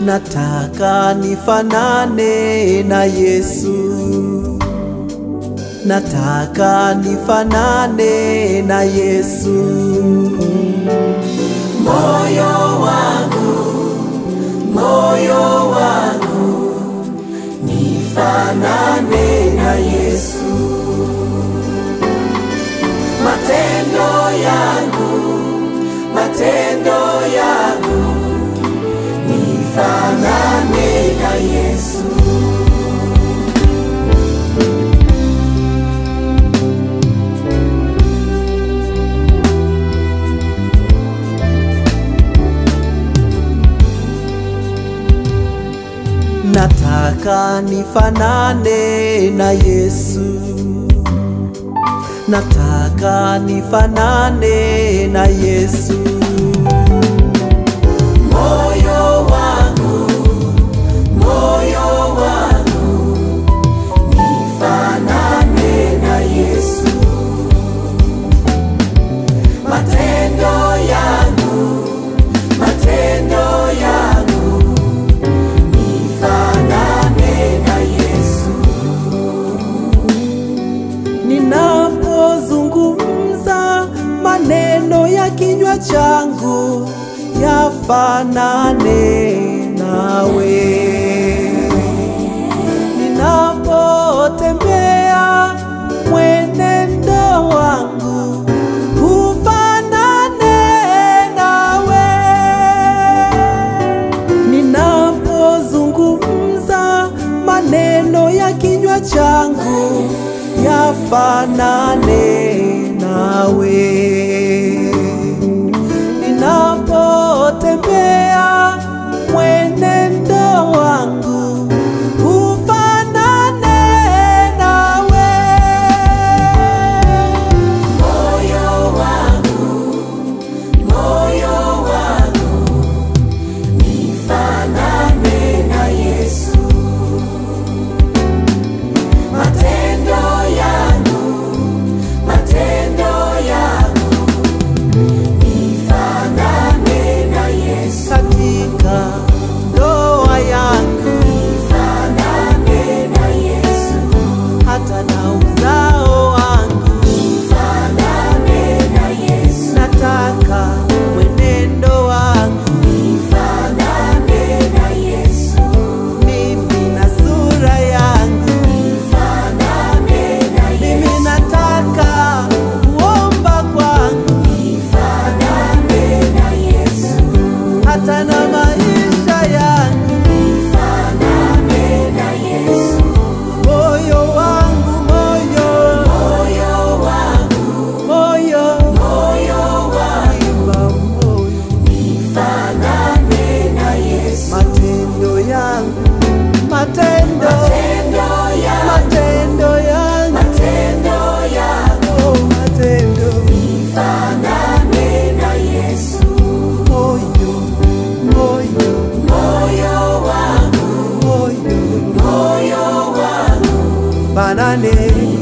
nataka nifanane na Yesu, nataka nifanane na Yesu. Moyo wangu, moyo wangu, nifanane na Yesu. Matendo yangu, matendo yangu, nifanane na Yesu. Nataka nifanane na Yesu, nataka nifanane na Yesu. Moyo wangu, moyo wangu, nifanane na Yesu. Matendo yangu, matendo yangu, nifanane na Yesu. Ninapozungumza maneno ya kinywa changu yafanane nawe, ninapotembea mwenendo wangu ufanane nawe, ninapozungumza maneno ya kinywa changu yafanane nawe, ninapotembea mwenendo wangu ufanane nawe. Moyo wangu, moyo wangu, nifanane na Yesu. Matendo yangu, matendo yangu, nifanane na Yesu. Katika ndoa yangu, nifanane na Yesu. Hata na uzao wangu, nifanane na Yesu. Nataka mwenendo wangu, nifanane na Yesu. Mimi na sura yangu, nifanane na Yesu. Mimi nataka kuomba kwangu, nifanane na Yesu. Hata na maisha yangu, nifanane na Yesu. Moyo wangu, moyo, moyo wangu, moyo, moyo wangu, moyo, nifanane na Yesu. Matendo yangu, matendo, matendo yangu, matendo yangu, matendo yangu, oh, matendo, nifanane na Yesu. Moyo, moyo, moyo wangu, moyo, moyo wangu, fanane